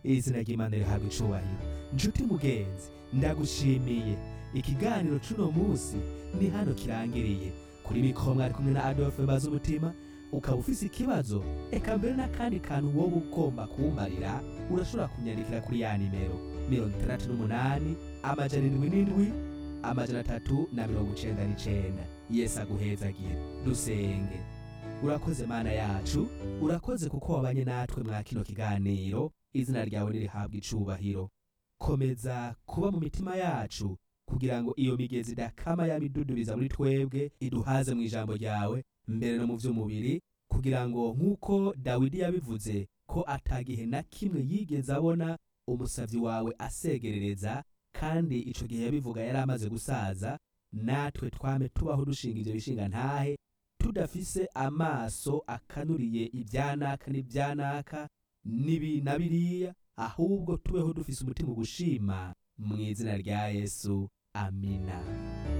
izina ry'imana rihabwa icubahiro nshuti mugenzi ndagushimiye ikiganiro c'uno munsi ni hano kirangiriye kuri mikoro mwari kumwe na adolphe mbaza umutima ukaba ufise ikibazo eka mbere n'akandi kantu wowe ugomba kuwumarira urashobora kunyandikira kuri ya nimero mirongo itandatu n'umunani amajana indwi n'indwi amajana atatu na mirongo icenda n'icenda yesu aguhezagire dusenge urakoze mana yacu urakoze kuko wabanye natwe mwa kino kiganiro izina ryawe nirihabwa icubahiro komeza kuba mu mitima yacu kugira ngo iyo migezi idakama yamidudubiza muri twebwe iduhaze mu ijambo ryawe mbere no mu vy'umubiri kugira ngo nk'uko dawidi yabivuze ko atagihe na kimwe yigeze abona umusavyi wawe asegerereza kandi ico gihe yabivuga yari amaze gusaza natwe twame tubaho dushinga ivyo bishinga ntahe tudafise amaso akanuriye ibyanaka n'ibyanaka nibi na biriya ahubwo tubeho dufise umutima ugushima mu izina rya yesu amina